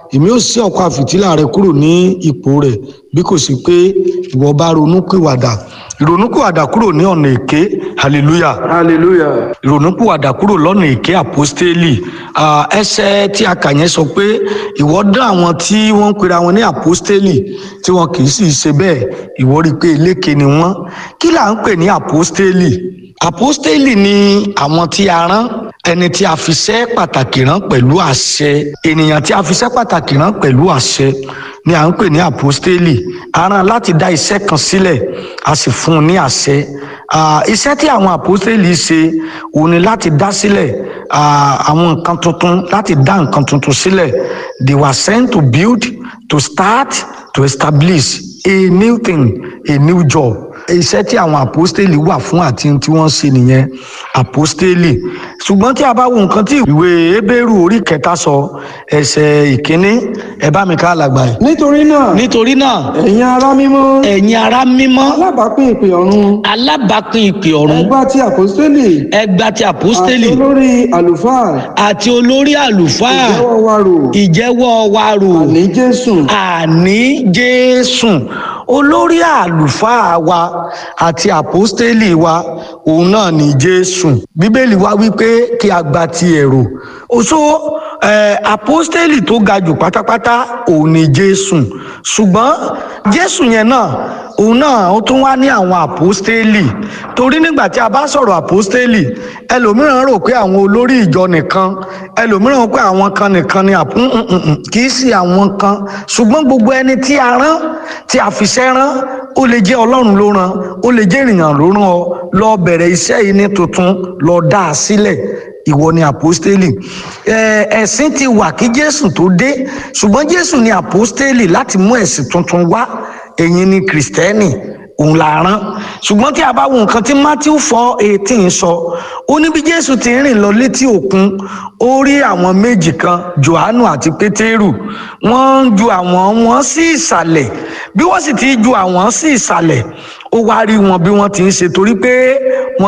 èmi ó ṣí ọ̀pá fìtílà rẹ kúrò ní ipò rẹ̀ bí kò sí pé ìwọ bá ronúpìwàdà ìrònúpìwàdà kúrò ní ọ̀nà èké hallelujah hallelujah ìrònúpìwàdà kúrò lọ́nà èké àpọ́stélì Ah, ẹsẹ̀ tí a kà yẹn sọ pé ìwọ dán àwọn tí wọ́n ń pera wọn ní àpọ́stélì tí wọn kì í sì ṣe bẹ́ẹ̀ ìwọ rí i pé eléke ni wọ́n kí là ń pè ní àpọ́stélì àpọ́stélì ni àwọn tí a rán ẹni tí a fi ṣẹ́ pàtàkì rán pẹ̀lú àṣẹ ènìyàn tí a fi ṣẹ́ pàtàkì rán pẹ̀lú àṣẹ ni à ń pè ní àpọ́stélì a rán láti dá iṣẹ́ kan sílẹ̀ a sì fún un ní àṣẹ Ah, iṣẹ́ tí àwọn àpọ́stélì ṣe òun ni láti dá sílẹ̀ ah, àwọn nǹkan tuntun láti dá nǹkan tuntun sílẹ̀ they were sent to build to start to establish a new thing a new job iṣẹ́ tí àwọn àpọ́stélì wà fún àti tí wọ́n ṣe nìyẹn àpọ́stélì ṣùgbọ́n tí a bá wo nǹkan tí ìwé Hébérù orí kẹta sọ ẹsẹ̀ ìkíní ẹ bá mi ká alàgbà yìí. nítorí náà nítorí náà ẹ̀yin ará mímọ́ ẹ̀yin ará mímọ́ alábàápín ìpè ọ̀run alábàápín ìpè ọ̀run ẹgbà tí àpọ́stélì ẹgbà ti àti àpọ́stélì olórí àlùfáà àti olórí àlùfáà ìjẹ́wọ́ wa rò ìjẹ́wọ́ wa rò àní jésù àní jésù olórí àlùfáà wa àti àpọ́stélì wa òun náà ní jésù bíbélì wa wípé kí a gba ti ẹ̀rọ oṣó eh, àpọ́stélì tó ga jù pátápátá òun ní jésù ṣùgbọ́n jésù yẹn náà òun náà ó tún wá ní àwọn àpọ́stélì torí nígbà tí a bá sọ̀rọ̀ àpọ́stélì ẹlòmíràn rò pé àwọn olórí ìjọ nìkan ẹlòmíràn rò pé àwọn kan nìkan ni àpò kì í sí àwọn kan ṣùgbọ́n gbogbo ẹni tí a rán tí a fiṣẹ́ rán ó lè jẹ́ ọlọ́run ló rán ó lè jẹ́ ènìyàn ló rán ọ lọ bẹ̀rẹ̀ iṣẹ́ yìí ní tuntun lọ dá a sílẹ̀ ìwọ ni àpọ́stélì Ẹ, ẹ̀sìn ti wà kí jésù tó dé ṣùgbọ́n jésù ni àpọ́stélì láti mú ẹ̀sìn tuntun wá ẹ̀yin ni kìrìsìtẹ́nì òun la rán ṣùgbọ́n tí a bá wo nǹkan tí matthew four eighteen sọ ó ní bí jésù ti rìn lọ létí òkun ó rí àwọn méjì kan johannu àti pétérù wọ́n ń ju àwọn wọn sí ìsàlẹ̀ bí wọ́n sì ti ju àwọn sí ìsàlẹ̀ ó wá rí wọn bí wọ́n ti ń ṣe torí pé wọ́n